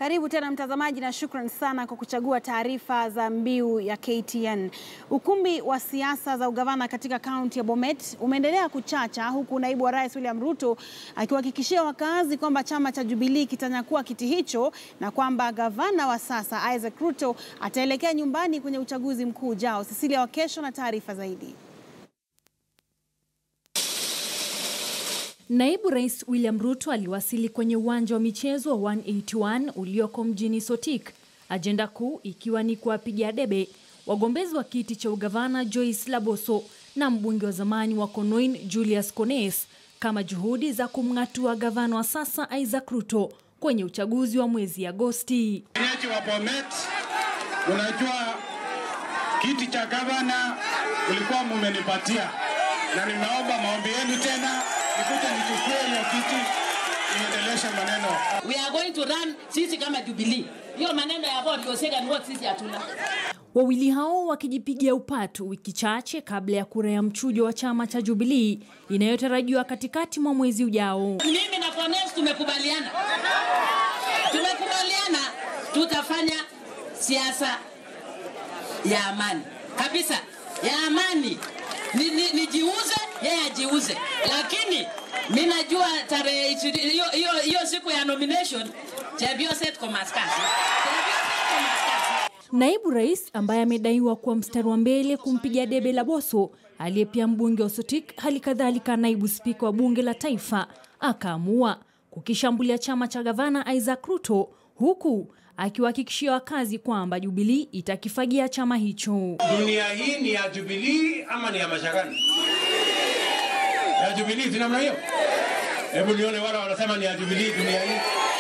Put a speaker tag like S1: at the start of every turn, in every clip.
S1: Karibu tena mtazamaji, na shukran sana kwa kuchagua taarifa za mbiu ya KTN. Ukumbi wa siasa za ugavana katika kaunti ya Bomet umeendelea kuchacha huku naibu wa rais William Ruto akiwahakikishia wakazi kwamba chama cha Jubilee kitanyakua kiti hicho na kwamba gavana wa sasa Isaac Ruto ataelekea nyumbani kwenye uchaguzi mkuu ujao. Cecilia Wakesho na taarifa zaidi.
S2: Naibu Rais William Ruto aliwasili kwenye uwanja wa michezo wa 181 ulioko mjini Sotik, ajenda kuu ikiwa ni kuwapigia debe wagombezi wa kiti cha ugavana Joyce Laboso na mbunge wa zamani wa Konoin Julius Kones kama juhudi za kumng'atua gavana wa sasa Isaac Ruto kwenye uchaguzi wa mwezi Agosti.
S3: Wenyeji wa Bomet, unajua kiti cha gavana ulikuwa mumenipatia, na ninaomba maombi yenu tena nikuje nichukue hiyo kiti niendeleshe maneno.
S4: We are going to run sisi kama Jubilee. Hiyo maneno ya vote your second vote sisi hatuna.
S2: Wawili hao wakijipigia upatu wiki chache kabla ya kura ya mchujo wa chama cha Jubilee inayotarajiwa katikati mwa mwezi ujao.
S4: Mimi na Kones tumekubaliana, tumekubaliana tutafanya siasa ya amani kabisa, ya amani ni, ni, nijiuze yeye ajiuze, lakini mi najua tarehe ishirini hiyo hiyo hiyo siku ya nomination Chebioset Komaskasi Chebioset Komaskasi
S2: Naibu rais ambaye amedaiwa kuwa mstari wa mbele kumpiga debe Laboso aliye pia mbunge wa Sotik, hali kadhalika naibu spika wa bunge la taifa, akaamua kukishambulia chama cha gavana Isaac Ruto, huku akiwahakikishia wakazi kwamba Jubilee itakifagia chama hicho.
S3: Dunia hii ni ya Jubilee ama ni ya Mashakani? Ya Jubilee, si namna hiyo? Hebu nione wale wanasema ni ya Jubilee dunia hii.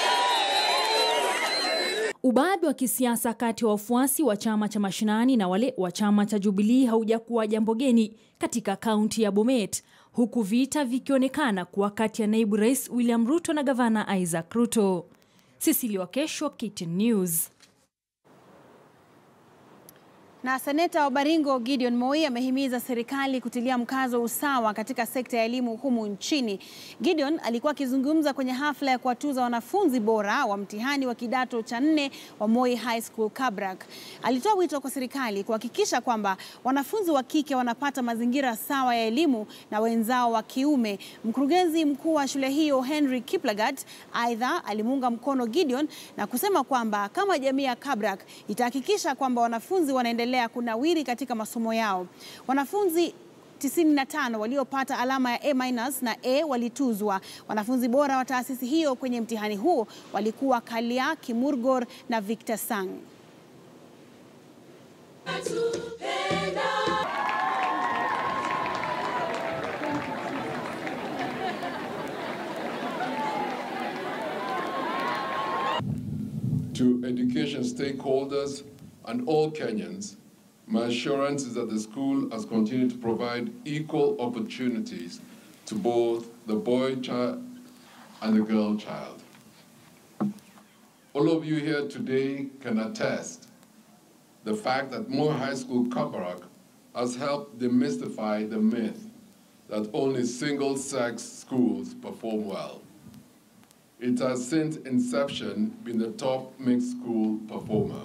S2: Ubabe wa kisiasa kati ya wafuasi wa chama cha mashinani na wale wa chama cha Jubilee haujakuwa jambo geni katika kaunti ya Bomet, huku vita vikionekana kuwa kati ya naibu rais William Ruto na gavana Isaac Ruto. Cecilia Wakesho, KTN News.
S1: Na seneta wa Baringo Gideon Moi amehimiza serikali kutilia mkazo usawa katika sekta ya elimu humu nchini. Gideon alikuwa akizungumza kwenye hafla ya kuwatuza wanafunzi bora wa mtihani wa kidato cha nne wa Moi High School Kabrak. Alitoa wito kwa serikali kuhakikisha kwamba wanafunzi wa kike wanapata mazingira sawa ya elimu na wenzao wa kiume. Mkurugenzi mkuu wa shule hiyo Henry Kiplagat aidha alimuunga mkono Gideon na kusema kwamba kama jamii ya Kabrak itahakikisha kwamba wanafunzi wanaendelea kunawiri katika masomo yao. Wanafunzi 95 waliopata alama ya A- na A walituzwa. Wanafunzi bora wa taasisi hiyo kwenye mtihani huo walikuwa Kalia Kimurgor na Victor Sang.
S5: to education stakeholders and all Kenyans, my assurance is that the school has continued to provide equal opportunities to both the boy child and the girl child. All of you here today can attest the fact that Moore High School Kabarak has helped demystify the myth that only single-sex schools perform well. It has since inception been the top mixed school performer.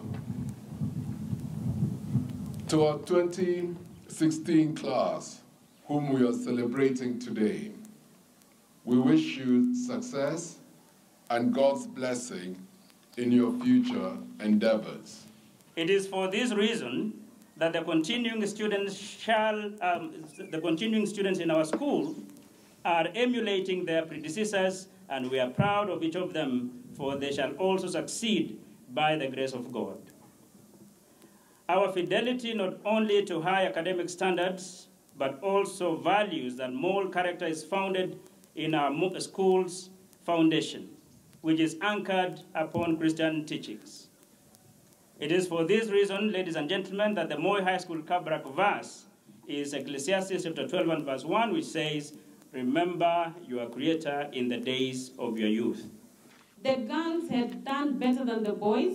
S5: To our 2016 class, whom we are celebrating today, we wish you success and God's blessing in your future endeavors.
S6: It is for this reason that the continuing students shall, um, the continuing students in our school are emulating their predecessors, and we are proud of each of them, for they shall also succeed by the grace of God. Our fidelity not only to high academic standards, but also values and moral character is founded in our mo- school's foundation, which is anchored upon Christian teachings. It is for this reason, ladies and gentlemen, that the Moy High School Kabrak verse is Ecclesiastes chapter 12 and verse 1, which says, Remember your Creator in the days of your youth.
S7: the girls had done better than the boys.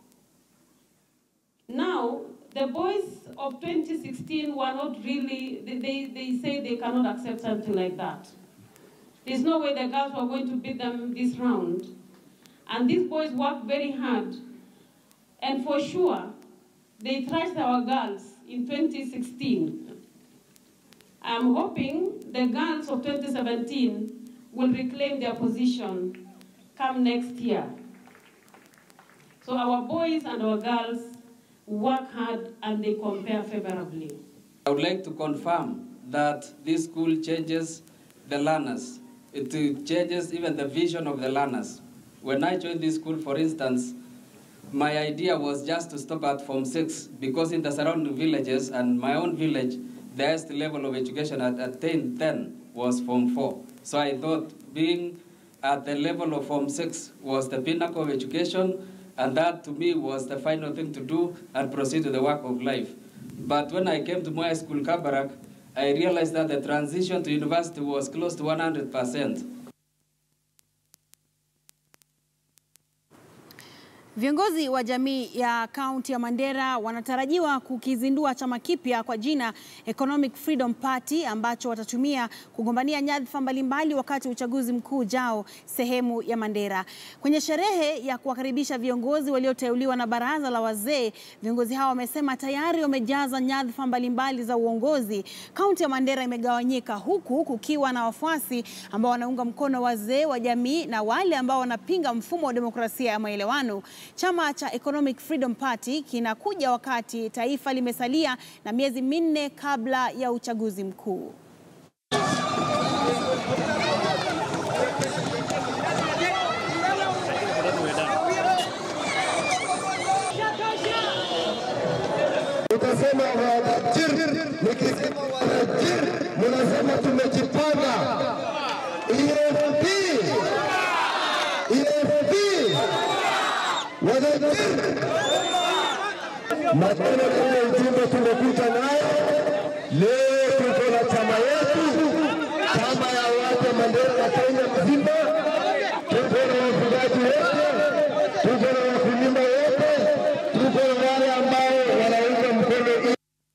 S7: Now, the boys of 2016 were not really, they, they, they say they cannot accept something like that. There's no way the girls were going to beat them this round. And these boys work very hard. And for sure, they thrashed our girls in 2016. I'm hoping the girls of 2017 will reclaim their position come next year. So our boys and our girls work hard and they compare favorably.
S8: I would like to confirm that this school changes the learners. It changes even the vision of the learners. When I joined this school, for instance, my idea was just to stop at Form 6 because in the surrounding villages and my own village, the highest level of education at attained then was Form 4. So I thought being at the level of Form 6 was the pinnacle of education, and that to me was the final thing to do and proceed to the work of life. But when I came to my school, Kabarak, I realized that the transition to university was close to 100%.
S1: Viongozi wa jamii ya kaunti ya Mandera wanatarajiwa kukizindua chama kipya kwa jina Economic Freedom Party ambacho watatumia kugombania nyadhifa mbalimbali wakati wa uchaguzi mkuu ujao sehemu ya Mandera. Kwenye sherehe ya kuwakaribisha viongozi walioteuliwa na baraza la wazee, viongozi hao wamesema tayari wamejaza nyadhifa mbalimbali za uongozi. Kaunti ya Mandera imegawanyika huku kukiwa na wafuasi ambao wanaunga mkono wazee wa jamii na wale ambao wanapinga mfumo wa demokrasia ya maelewano. Chama cha Economic Freedom Party kinakuja wakati taifa limesalia na miezi minne kabla ya uchaguzi mkuu.
S9: Utasema wajir, nikisema wajir, munasema tumejipanga. EFP, EFP, wajir. Matendo kama ujumbe tumekuta nayo leo, tuko na chama yetu, chama ya watu wa Mandera na Kenya mzima. Tuko na wafugaji wote, tuko na wakulima wote, tuko na wale ambao wanaunga mkono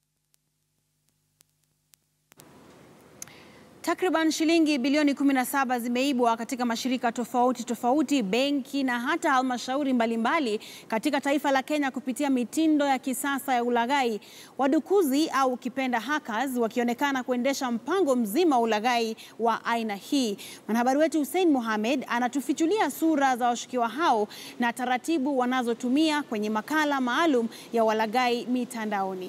S1: Takriban shilingi bilioni 17 zimeibwa katika mashirika tofauti tofauti, benki na hata halmashauri mbalimbali katika taifa la Kenya kupitia mitindo ya kisasa ya ulaghai. Wadukuzi au ukipenda hackers wakionekana kuendesha mpango mzima wa ulaghai wa aina hii. Mwanahabari wetu Hussein Mohamed anatufichulia sura za washukiwa hao na taratibu wanazotumia kwenye makala maalum ya walaghai mitandaoni.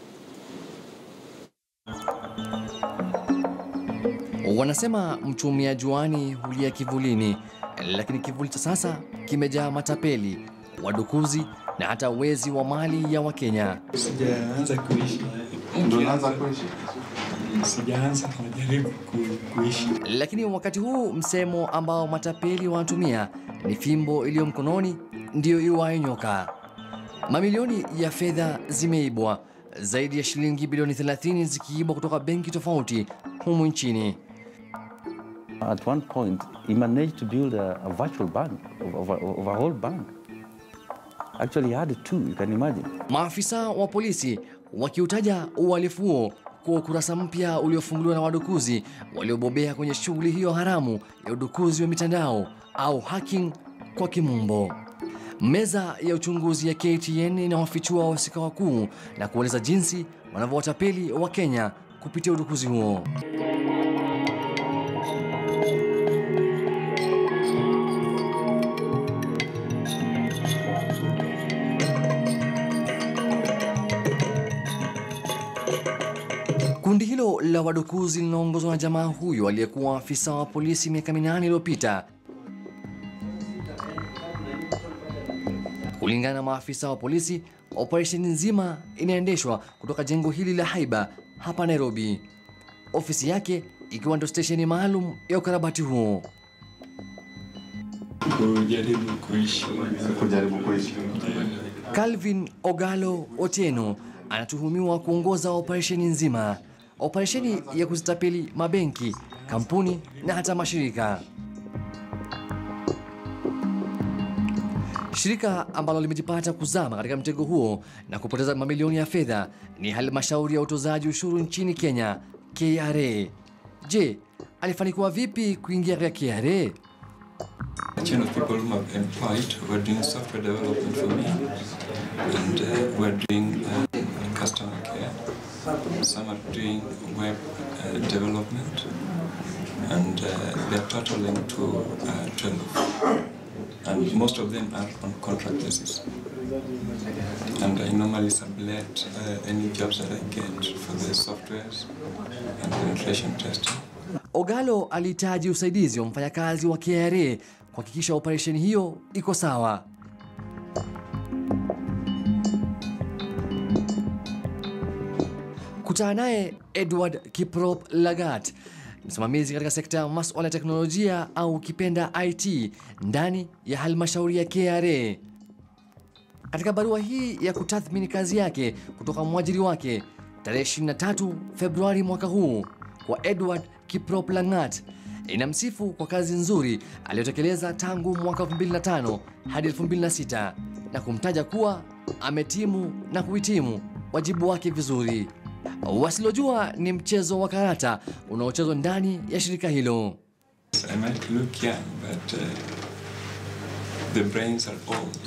S10: Wanasema mchumia juani hulia kivulini, lakini kivuli cha sasa kimejaa matapeli, wadukuzi na hata wezi wa mali ya Wakenya.
S11: Sijaanza kuishi.
S12: Ndio unaanza kuishi?
S11: Sijaanza, najaribu ku- kuishi.
S10: Lakini wakati huu msemo ambao matapeli wanatumia ni fimbo iliyo mkononi ndiyo iwayo nyoka. Mamilioni ya fedha zimeibwa, zaidi ya shilingi bilioni 30 zikiibwa kutoka benki tofauti humu nchini.
S13: At one point, he managed to build a, a virtual bank of, of, a, of a whole bank. Actually, he had two, you can imagine.
S10: Maafisa wa polisi wakiutaja uhalifu huo kuwa ukurasa mpya uliofunguliwa na wadukuzi waliobobea kwenye shughuli hiyo haramu ya udukuzi wa mitandao au hacking kwa kimombo. Meza ya uchunguzi ya KTN inawafichua wahusika wakuu na kueleza jinsi wanavyowatapeli wa Kenya kupitia udukuzi huo. Kundi hilo la wadukuzi linaongozwa na jamaa huyo aliyekuwa afisa wa polisi miaka minane iliyopita. Kulingana na maafisa wa polisi, operesheni nzima inaendeshwa kutoka jengo hili la Haiba hapa Nairobi, ofisi yake ikiwa ndio stesheni maalum ya ukarabati huo.
S11: Kujaribu kuishi.
S12: Kujaribu kuishi.
S10: Calvin Ogalo Otieno anatuhumiwa kuongoza operesheni nzima, operesheni ya kuzitapeli mabenki, kampuni na hata mashirika. Shirika ambalo limejipata kuzama katika mtego huo na kupoteza mamilioni ya fedha ni halmashauri ya utozaji ushuru nchini Kenya, KRA. Je, alifanikiwa vipi kuingia katika KRA?
S11: A chain of people whom I've employed who are doing software development for me and uh, we're doing uh, customer care. Some are doing web uh, development and uh, they're totaling to uh, 12. And most of them are on contract basis. And I normally sublet uh, any jobs that I get for the softwares and penetration testing.
S10: Ogalo alihitaji usaidizi wa mfanyakazi wa KRA kuhakikisha operesheni hiyo iko sawa. Kutana naye Edward Kiprop Lagat, msimamizi katika sekta ya masuala ya teknolojia au ukipenda IT ndani ya halmashauri ya KRA. Katika barua hii ya kutathmini kazi yake kutoka mwajiri wake tarehe 23 Februari mwaka huu kwa Edward Kiprop Langat inamsifu kwa kazi nzuri aliyotekeleza tangu mwaka 2005 hadi 2006 na kumtaja kuwa ametimu na kuhitimu wajibu wake vizuri. Wasilojua ni mchezo wa karata unaochezwa ndani ya shirika hilo.
S11: I might look young, but uh, the brains are old.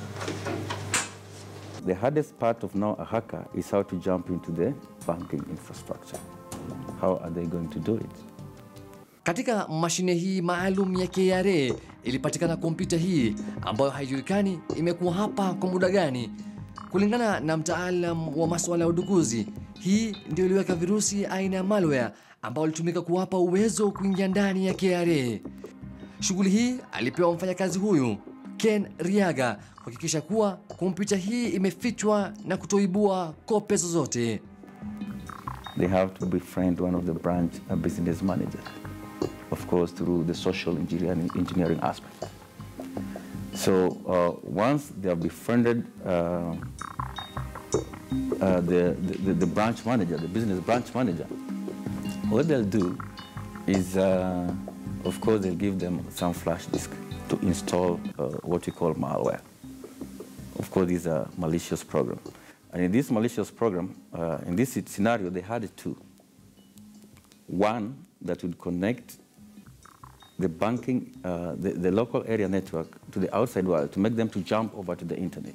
S13: The hardest part of now a hacker is how to jump into the banking infrastructure. How are they going to do it?
S10: Katika mashine hii maalum ya KRA ilipatikana kompyuta hii ambayo haijulikani imekuwa hapa kwa muda gani. Kulingana na mtaalam wa masuala ya udukuzi, hii ndio iliweka virusi aina ya malware ambao ilitumika kuwapa uwezo kuingia ndani ya KRA. Shughuli hii alipewa mfanyakazi huyu Ken Riaga kuhakikisha kuwa kompyuta hii imefichwa na kutoibua kope zozote.
S13: They have to befriend one of the branch uh, business managers, of course, through the social engineering, engineering aspect. So uh, once they have befriended uh, uh, the, the, the branch manager, the business branch manager, what they'll do is, uh, of course, they'll give them some flash disk to install uh, what we call malware. Of course, these are malicious program. And in this malicious program, uh, in this scenario, they had two. One that would connect the banking, uh, the, the local area network to the outside world to make them to jump over to the internet.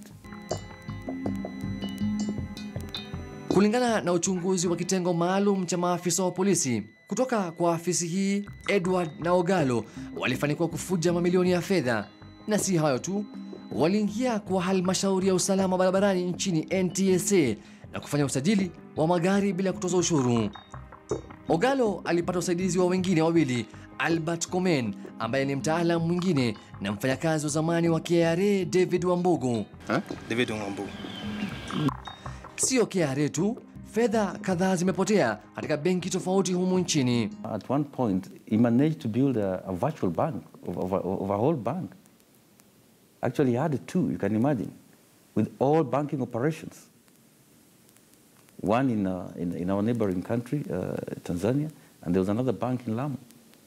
S10: Kulingana na uchunguzi wa kitengo maalum cha maafisa wa polisi kutoka kwa afisi hii, Edward na Ogalo walifanikiwa kufuja mamilioni ya fedha, na si hayo tu, waliingia kwa halmashauri ya usalama barabarani nchini NTSA na kufanya usajili wa magari bila kutoza ushuru. Ogalo alipata usaidizi wa wengine wawili, Albert Komen ambaye ni mtaalam mwingine na mfanyakazi wa zamani wa KRA David Wambugu.
S14: David Wambugu.
S10: Sio KRA tu, fedha kadhaa zimepotea katika benki tofauti humu nchini.
S13: At one point, he managed to build a, a virtual bank of, of, a, of a whole bank. Actually, he had two, you can imagine, with all banking operations. One in, uh, in, in our neighboring country, uh, Tanzania, and there was another bank in Lamu.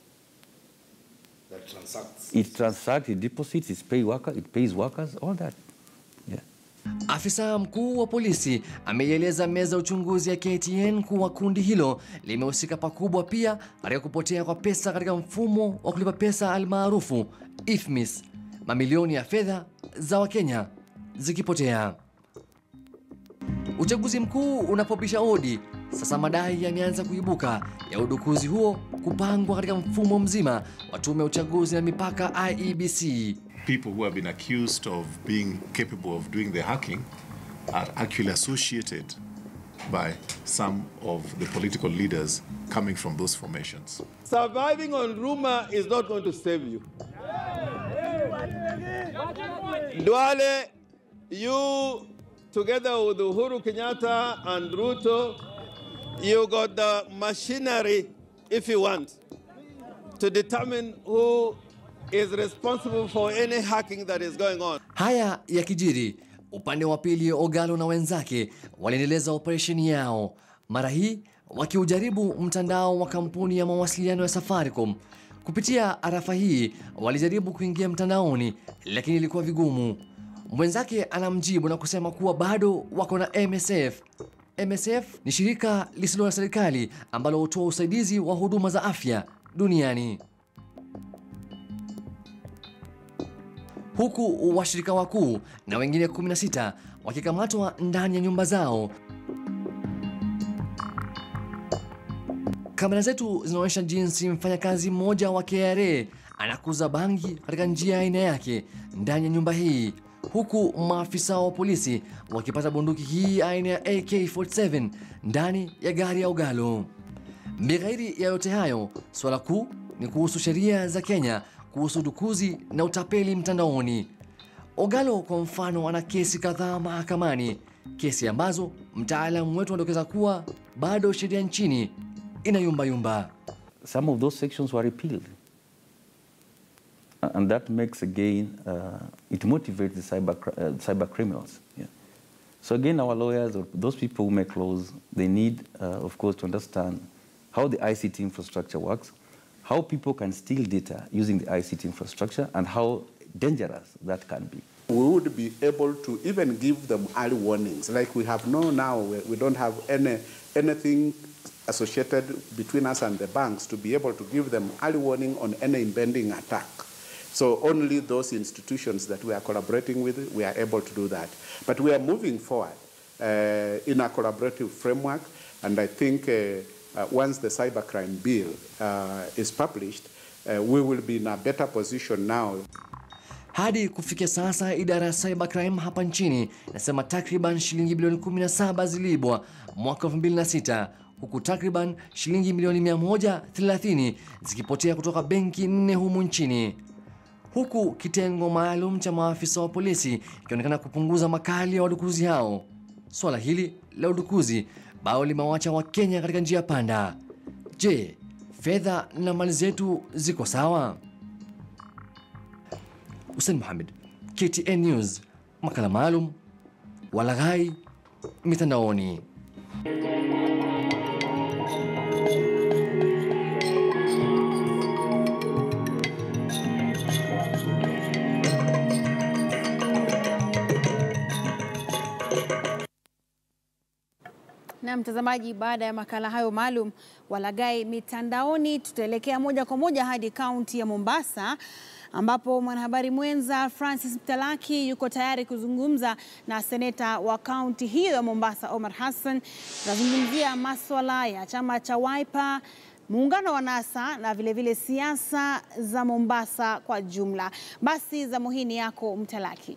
S14: That transacts.
S13: It transacts, it deposits, it pays workers, it pays workers, all that. Yeah.
S10: Afisa mkuu wa polisi ameieleza meza ya uchunguzi ya KTN kuwa kundi hilo limehusika pakubwa pia katika kupotea kwa pesa katika mfumo wa kulipa pesa almaarufu IFMIS, mamilioni ya fedha za Wakenya zikipotea. Uchaguzi mkuu unapopisha hodi, sasa madai yameanza kuibuka ya udukuzi huo kupangwa katika mfumo mzima wa tume ya uchaguzi na mipaka IEBC.
S15: people who have been accused of being capable of doing the hacking are actually associated by some of the political leaders coming from those formations.
S9: Surviving on rumor is not going to save you. Duale, you together with Uhuru Kenyatta and Ruto, you got the machinery, if you want, to determine who is responsible for any hacking that is going on.
S10: Haya yakijiri, upande wa pili Ogalo na wenzake waliendeleza operesheni yao, mara hii wakiujaribu mtandao wa kampuni ya mawasiliano ya Safaricom. Kupitia arafa hii walijaribu kuingia mtandaoni, lakini ilikuwa vigumu. Mwenzake anamjibu na kusema kuwa bado wako na MSF. MSF ni shirika lisilo la serikali ambalo hutoa usaidizi wa huduma za afya duniani. huku washirika wakuu na wengine 16 wakikamatwa ndani ya nyumba zao. Kamera zetu zinaonyesha jinsi mfanyakazi mmoja wa KRA anakuza bangi katika njia ya aina yake ndani ya nyumba hii, huku maafisa wa polisi wakipata bunduki hii aina ya AK47 ndani ya gari ya Ogalo. Bighairi ya yote hayo, swala kuu ni kuhusu sheria za Kenya kuhusu dukuzi na utapeli mtandaoni. Ogalo kwa mfano ana kesi kadhaa mahakamani, kesi ambazo mtaalamu wetu anadokeza kuwa bado sheria nchini inayumbayumba.
S13: Some of those sections were repealed. And that makes again, uh, it motivates the cyber, cr- uh, cyber criminals. Yeah. So again, our lawyers, or those people who make laws, they need, uh, of course, to understand how the ICT infrastructure works, how people can steal data using the ICT infrastructure, and how dangerous that can be.
S16: we would be able to even give them early warnings. Like we have no now, we, we don't have any, anything associated between us and the banks to be able to give them early warning on any impending attack. So only those institutions that we are collaborating with, we are able to do that. But we are moving forward uh, in a collaborative framework, and I think uh, uh, once the cybercrime bill uh, is published, uh, we will be in a better position now
S10: Hadi kufikia sasa idara ya cybercrime hapa nchini inasema takriban shilingi bilioni 17 ziliibwa mwaka 2006 huku takriban shilingi milioni 130 zikipotea kutoka benki nne humu nchini, huku kitengo maalum cha maafisa wa polisi ikionekana kupunguza makali ya wadukuzi hao. Swala hili la udukuzi bao limewacha Wakenya katika njia panda. Je, fedha na mali zetu ziko sawa? Hussein Mohamed, KTN News, makala maalum walaghai mitandaoni.
S1: Na mtazamaji, baada ya makala hayo maalum walaghai mitandaoni, tutaelekea moja kwa moja hadi kaunti ya Mombasa ambapo mwanahabari mwenza Francis Mtalaki yuko tayari kuzungumza na seneta wa kaunti hiyo ya Mombasa Omar Hassan. Tunazungumzia maswala ya chama cha Wiper, muungano wa NASA na vilevile siasa za Mombasa kwa jumla. Basi zamu hii ni yako Mtalaki.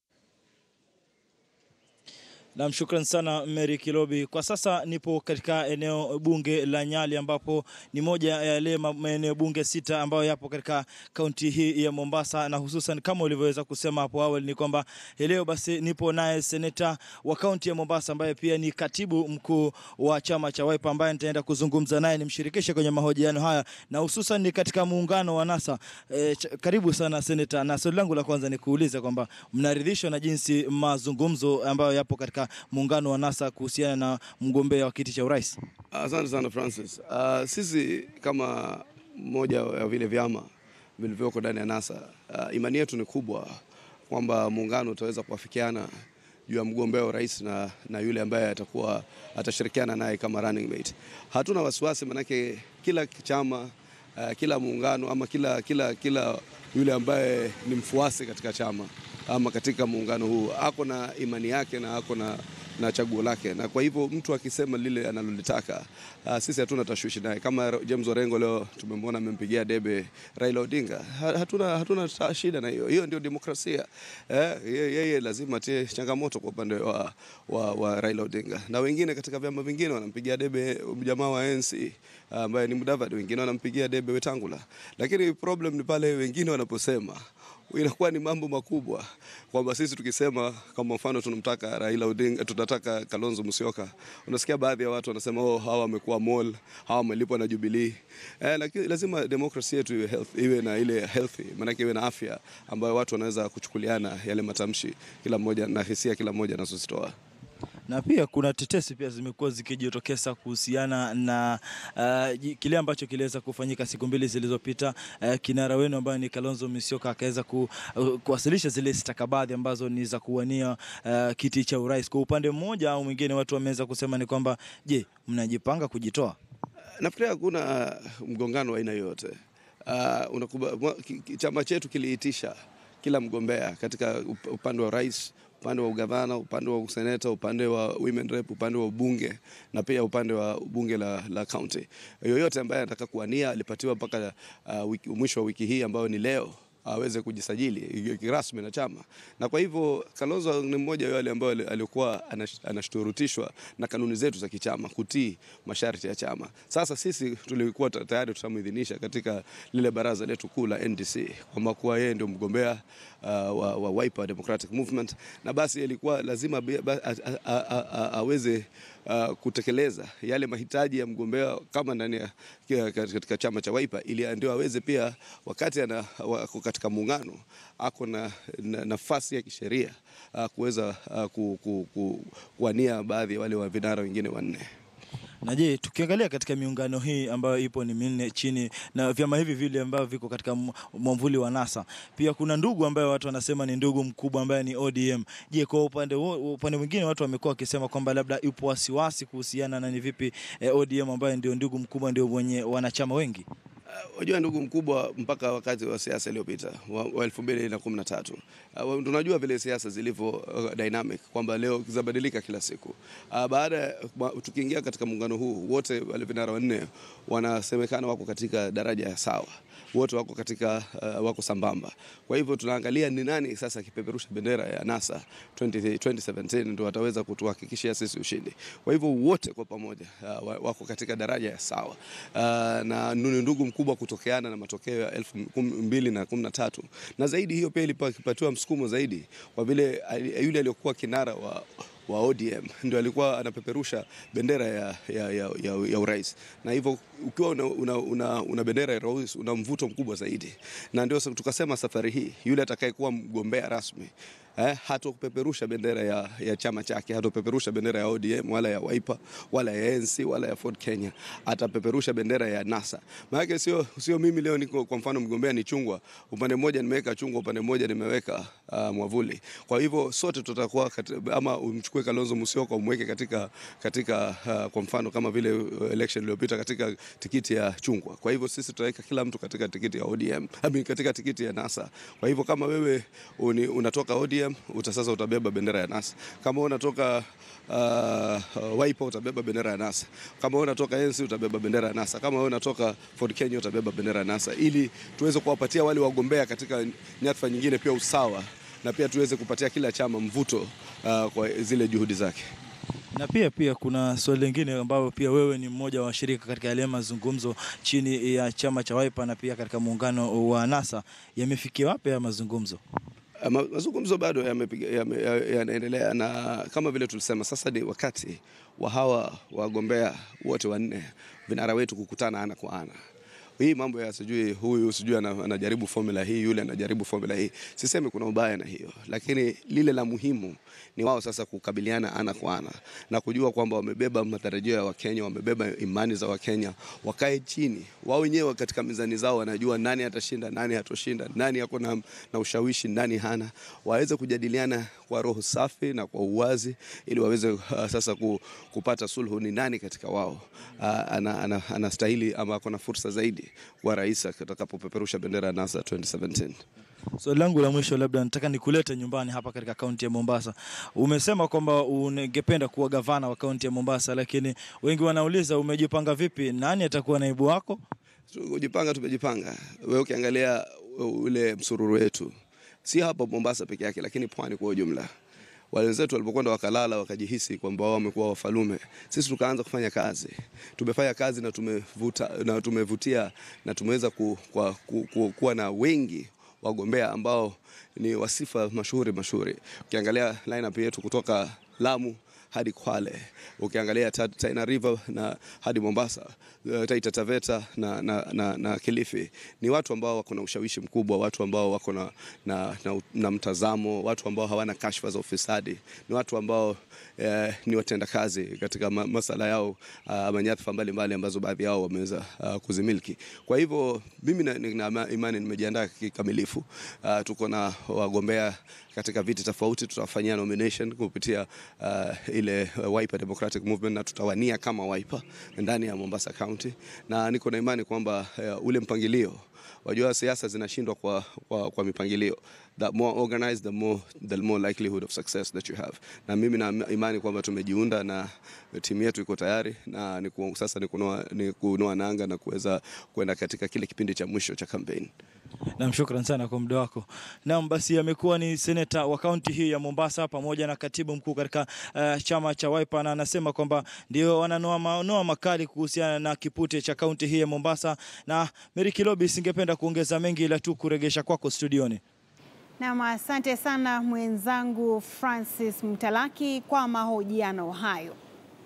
S17: Nam, shukran sana Mary Kilobi. Kwa sasa nipo katika eneo bunge la Nyali ambapo ni moja ya yale maeneo bunge sita ambayo yapo katika kaunti hii ya Mombasa, na hususan kama ulivyoweza kusema hapo awali ni kwamba leo basi nipo naye seneta wa kaunti ya Mombasa ambaye pia ni katibu mkuu wa chama cha Wiper ambaye nitaenda kuzungumza naye nimshirikishe kwenye mahojiano haya na hususan ni katika muungano wa NASA. E, karibu sana seneta, na swali langu la kwanza ni kuuliza kwamba mnaridhishwa na jinsi mazungumzo ambayo yapo katika muungano wa NASA kuhusiana na mgombea wa kiti cha urais?
S18: Asante sana Francis. Uh, sisi kama moja ya vile vyama vilivyoko ndani ya NASA uh, imani yetu ni kubwa kwamba muungano utaweza kuafikiana juu ya mgombea wa urais na, na yule ambaye atakuwa atashirikiana naye kama running mate. Hatuna wasiwasi, manake kila chama uh, kila muungano ama kila, kila, kila yule ambaye ni mfuasi katika chama ama katika muungano huu ako na imani yake na ako na, na chaguo lake, na kwa hivyo mtu akisema lile analolitaka, uh, sisi hatuna tashwishi naye. Kama James Orengo leo tumemwona amempigia debe Raila Odinga, hatuna, hatuna shida na hiyo. Hiyo ndio demokrasia eh, yeye lazima tie changamoto kwa upande wa, wa, wa Raila Odinga, na wengine katika vyama vingine wanampigia debe jamaa wa ANC ambaye ni Mudavadi, wengine wanampigia debe Wetangula, lakini problem ni pale wengine wanaposema inakuwa ni mambo makubwa kwamba sisi tukisema kama mfano tunamtaka Raila Odinga, tunataka Kalonzo Musyoka, unasikia baadhi ya watu wanasema oh, hawa wamekuwa mall, hawa wamelipwa na Jubilee. Eh, lakini lazima demokrasia yetu iwe health, iwe na ile healthy, maanake iwe na afya ambayo watu wanaweza kuchukuliana yale matamshi kila mmoja na hisia kila mmoja anazozitoa
S17: na pia kuna tetesi pia zimekuwa zikijitokeza kuhusiana na uh, kile ambacho kiliweza kufanyika siku mbili zilizopita. Uh, kinara wenu ambaye ni Kalonzo Musyoka akaweza ku, uh, kuwasilisha zile stakabadhi ambazo ni za kuwania uh, kiti cha urais. Kwa upande mmoja au mwingine, watu wameweza kusema ni kwamba je, mnajipanga kujitoa?
S18: Nafikiria hakuna mgongano wa aina yoyote. Uh, unakuba, chama chetu kiliitisha kila mgombea katika up- upande wa rais upande wa ugavana, upande wa useneta, upande wa women rep, upande wa ubunge na pia upande wa bunge la, la county. Yoyote ambaye anataka kuwania alipatiwa mpaka uh, wiki, mwisho wa wiki hii ambayo ni leo aweze kujisajili kirasmi na chama. Na kwa hivyo Kalonzo ni mmoja wa wale ambao ali- alikuwa anash- anashurutishwa na kanuni zetu za kichama kutii masharti ya chama. Sasa sisi tulikuwa ta- tayari tutamwidhinisha katika lile baraza letu kuu la NDC kwamba kuwa yeye ndio mgombea uh, wa, wa Wiper Democratic Movement, na basi ilikuwa lazima be- ba- a- a- a- a- a- aweze uh, kutekeleza yale mahitaji ya mgombea kama ndani ya kia- katika chama cha Wiper ili ndio aweze pia wakati ana wako katika muungano ako na, na nafasi ya kisheria uh, kuweza uh, ku, ku, ku, kuwania baadhi ya wale wa vinara wengine wanne.
S17: Na je, tukiangalia katika miungano hii ambayo ipo ni minne chini na vyama hivi vile ambavyo viko katika m- mwamvuli wa NASA, pia kuna ndugu ambaye watu wanasema ni ndugu mkubwa ambaye ni ODM. Je, kwa upande huo- upande mwingine watu wamekuwa wakisema kwamba labda ipo wasiwasi kuhusiana na ni vipi eh, ODM ambaye ndio ndugu mkubwa ndio wenye wanachama wengi.
S18: Wajua ndugu mkubwa, mpaka wakati wa siasa iliyopita wa, wa elfu mbili na kumi na tatu uh, tunajua vile siasa zilivyo uh, dynamic kwamba leo zabadilika kila siku uh, baada ya ma- tukiingia katika muungano huu wote wale vinara wanne wanasemekana wako katika daraja ya sawa wote wako katika uh, wako sambamba. Kwa hivyo tunaangalia ni nani sasa akipeperusha bendera ya NASA 20, 2017 ndio wataweza kutuhakikishia sisi ushindi. Kwa hivyo wote kwa pamoja uh, wa- wako katika daraja ya sawa uh, na ni ndugu mkubwa kutokeana na matokeo ya elfu mbili na kumi na tatu na zaidi hiyo pia ilipatiwa msukumo zaidi kwa vile ali- yule aliyokuwa kinara wa wa ODM ndio alikuwa anapeperusha bendera ya, ya, ya, ya, ya urais, na hivyo ukiwa una, una, una, una bendera ya urais una mvuto mkubwa zaidi, na ndio sa- tukasema safari hii yule atakayekuwa mgombea rasmi eh, hatopeperusha bendera ya, ya chama chake, hatopeperusha bendera ya ODM wala ya Wiper wala ya ANC wala ya Ford Kenya, atapeperusha bendera ya NASA. Maana sio sio mimi leo niko kwa mfano mgombea ni chungwa, upande mmoja nimeweka chungwa, upande mmoja nimeweka uh, mwavuli. Kwa hivyo sote tutakuwa kati- ama umchukue Kalonzo Musyoka umweke katika katika uh, kwa mfano kama vile uh, election iliyopita katika tikiti ya chungwa. Kwa hivyo sisi tutaweka kila mtu katika tikiti ya ODM, I mean, katika tikiti ya NASA. Kwa hivyo kama wewe uni, unatoka ODM uta sasa utabeba bendera ya NASA. Kama unatoka uh, Wiper utabeba bendera ya NASA. Kama wewe unatoka ANC utabeba bendera ya NASA. Kama wewe unatoka Ford Kenya utabeba bendera ya NASA ili tuweze kuwapatia wale wagombea katika nyadhifa nyingine pia usawa na pia tuweze kupatia kila chama mvuto uh, kwa zile juhudi zake.
S17: Na pia pia kuna swali lingine ambayo pia wewe ni mmoja wa washirika katika yale mazungumzo chini ya chama cha Wiper na pia katika muungano wa NASA, yamefikia wapi ya mazungumzo?
S18: Uh, ma- mazungumzo bado yamepiga- yame- ya- yanaendelea na kama vile tulisema, sasa ni wakati wa hawa wagombea wote wanne vinara wetu kukutana ana kwa ana. Hii mambo ya sijui huyu sijui ana- anajaribu formula hii, yule anajaribu formula hii, sisemi kuna ubaya na hiyo, lakini lile la muhimu ni wao sasa kukabiliana ana kwa ana na kujua kwamba wamebeba matarajio ya Wakenya, wamebeba imani za Wakenya, wakae chini wao wenyewe katika mizani zao, wanajua nani atashinda, nani hatoshinda, nani ako na, na ushawishi, nani hana, waweze kujadiliana kwa roho safi na kwa uwazi, ili waweze uh, sasa ku, kupata sulhu, ni nani katika wao uh, ana, ana, anastahili ama ako na fursa zaidi kuwa rais atakapopeperusha bendera ya NASA 2017.
S17: Swali langu la mwisho, labda nataka nikulete nyumbani hapa katika kaunti ya Mombasa. Umesema kwamba ungependa kuwa gavana wa kaunti ya Mombasa, lakini wengi wanauliza umejipanga vipi? Nani atakuwa naibu wako?
S18: Kujipanga, tumejipanga. Wewe ukiangalia ule msururu wetu, si hapa Mombasa peke yake, lakini pwani kwa ujumla wale wenzetu walipokwenda wakalala wakajihisi kwamba wao wamekuwa wafalume, sisi tukaanza kufanya kazi. Tumefanya kazi na tumevuta, na tumevutia na tumeweza ku, kwa, ku, ku, kuwa na wengi wagombea ambao ni wasifa mashuhuri mashuhuri. Ukiangalia lineup yetu kutoka Lamu hadi Kwale, ukiangalia Ta- Tana River na hadi Mombasa, uh, Taita Taveta na, na, na, na Kilifi, ni watu ambao wako na ushawishi mkubwa, watu ambao wako na, na, na, na mtazamo, watu ambao hawana kashfa za ufisadi, ni watu ambao eh, ni watendakazi katika ma, masala yao uh, ama nyadhifa mbalimbali ambazo baadhi yao wameweza uh, kuzimiliki. Kwa hivyo mimi na- nina imani nimejiandaa kikamilifu. Uh, tuko na wagombea katika viti tofauti, tutawafanyia nomination kupitia uh, ile uh, Wiper Democratic Movement na tutawania kama Wiper ndani ya Mombasa County, na niko na imani kwamba uh, ule mpangilio wajua siasa zinashindwa kwa, kwa, kwa mipangilio. The more organized, the more, the more likelihood of success that you have. Na mimi na imani kwamba tumejiunda na timu yetu iko tayari na ni ku, sasa ni kunoa, ni kunoa nanga na kuweza kwenda katika kile kipindi cha mwisho cha kampeni.
S17: Nam, shukran sana kwa muda wako. Nam, basi amekuwa ni seneta wa kaunti hii ya Mombasa pamoja na katibu mkuu katika uh, chama cha Wiper, na anasema kwamba ndio wananoa manoa makali kuhusiana na kipute cha kaunti hii ya Mombasa. Na Mary Kilobi, singependa kuongeza mengi ila tu kuregesha kwako studioni.
S1: Nam, asante sana mwenzangu Francis Mtalaki kwa mahojiano hayo.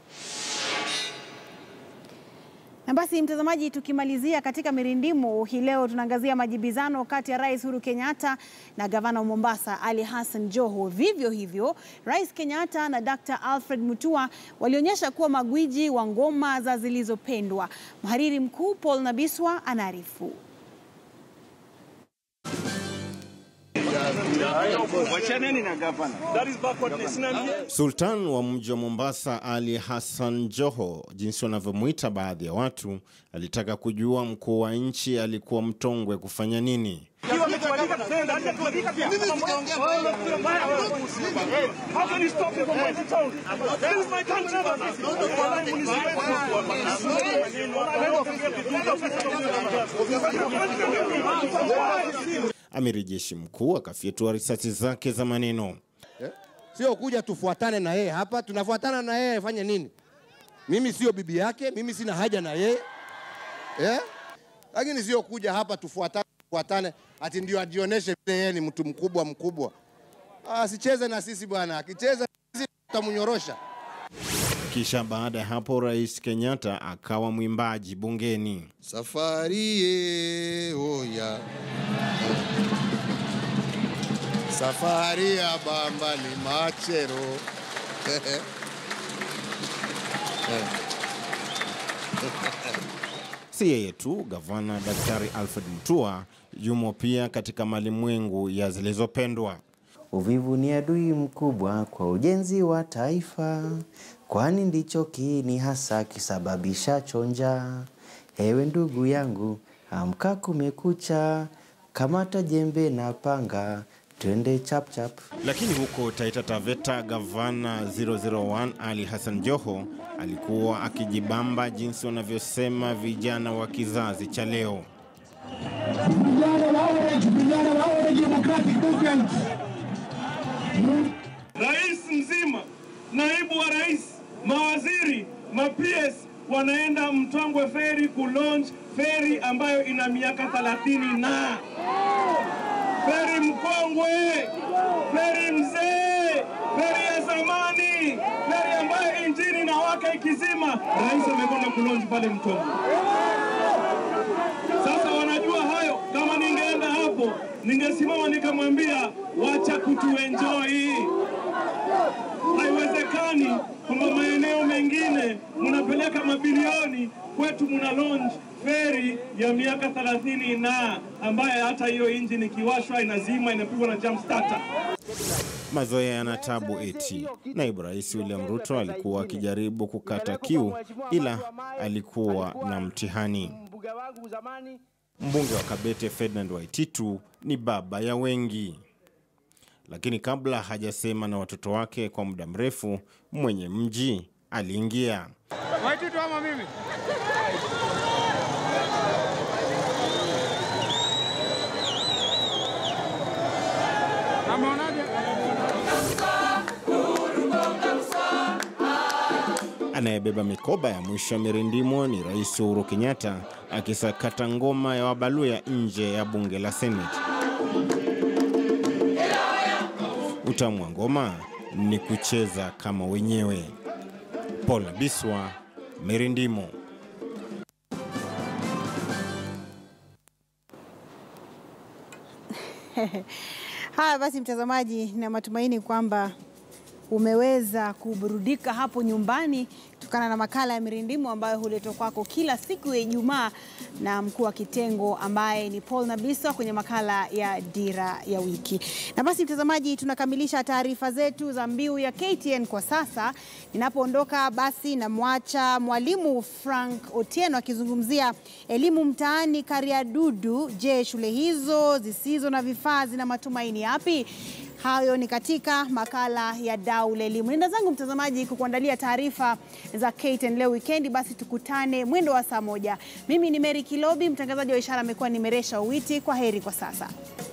S1: Na basi mtazamaji, tukimalizia katika mirindimu hii leo, tunaangazia majibizano kati ya Rais Uhuru Kenyatta na gavana wa Mombasa Ali Hassan Joho. Vivyo hivyo, Rais Kenyatta na Dr. Alfred Mutua walionyesha kuwa magwiji wa ngoma za zilizopendwa. Mhariri mkuu Paul Nabiswa anaarifu.
S19: Sultan wa mji wa Mombasa Ali Hassan Joho, jinsi wanavyomwita baadhi ya watu, alitaka kujua mkuu wa nchi alikuwa mtongwe kufanya nini. Amiri jeshi mkuu akafyatua risasi zake za maneno.
S20: Eh? Sio kuja tufuatane na yeye hapa, tunafuatana na yeye fanye nini? Mimi sio bibi yake, mimi sina haja na yeye eh? Lakini sio kuja hapa tufuatane, tufuatane ati ndio ajionyeshe vile yeye ni mtu mkubwa mkubwa. Asicheze na sisi bwana, akicheza na sisi tutamnyorosha.
S19: Kisha baada ya hapo Rais Kenyatta akawa mwimbaji bungeni.
S20: Safari ye oya safari ya bamba ni machero
S19: Si yeye tu, gavana Daktari Alfred Mutua yumo pia katika malimwengu ya zilizopendwa.
S21: Uvivu ni adui mkubwa kwa ujenzi wa taifa, kwani ndicho kiini hasa kisababishacho njaa. Ewe ndugu yangu, amka kumekucha, kamata jembe na panga, twende chap chap.
S19: Lakini huko Taita Taveta, gavana 001 Ali Hassan Joho alikuwa akijibamba jinsi wanavyosema vijana wa kizazi cha leo.
S22: Rais mzima, naibu wa rais, mawaziri, ma-PS wanaenda Mtongwe feri kulaunch feri ambayo ina miaka 30 na feri mkongwe, feri mzee, feri ya zamani, feri ambayo injini na waka ikizima, rais amekwenda kulaunch pale Mtongwe. Sasa wanajua hayo. Kama ningeenda hapo, ningesimama nikamwambia wacha kutuenjoy. Haiwezekani kwamba maeneo mengine mnapeleka mabilioni, kwetu mna launch feri ya miaka 30 na ambaye hata hiyo injini ikiwashwa inazima, inapigwa na jump starter.
S19: Mazoea yana tabu eti. Naibu Rais William Ruto alikuwa akijaribu kukata kiu, ila alikuwa na mtihani. Mbunge wa Kabete Ferdinand Waititu ni baba ya wengi, lakini kabla hajasema na watoto wake kwa muda mrefu, mwenye mji aliingia.
S23: Waititu ama mimi? Ameonaje?
S19: Anayebeba mikoba ya mwisho ya mirindimo ni Rais Uhuru Kenyatta akisakata ngoma ya Wabaluya nje ya bunge la Seneti. Utamu wa ngoma ni kucheza kama wenyewe. Paul Biswa, Mirindimo.
S1: Haya basi, mtazamaji, na matumaini kwamba umeweza kuburudika hapo nyumbani. kutokana na makala ya Mirindimu ambayo huletwa kwako kila siku ya Ijumaa na mkuu wa kitengo ambaye ni Paul Nabiso kwenye makala ya Dira ya Wiki. Na basi mtazamaji, tunakamilisha taarifa zetu za mbiu ya KTN kwa sasa. Ninapoondoka basi namwacha mwalimu Frank Otieno akizungumzia elimu mtaani Kariadudu. Je, shule hizo zisizo na vifaa zina matumaini yapi? Hayo ni katika makala ya Dau la Elimu. Nenda zangu mtazamaji kukuandalia taarifa za KTN leo wikendi, basi tukutane mwendo wa saa moja. Mimi ni Mary Kilobi, mtangazaji wa ishara amekuwa ni Meresha Uwiti. Kwa heri kwa sasa.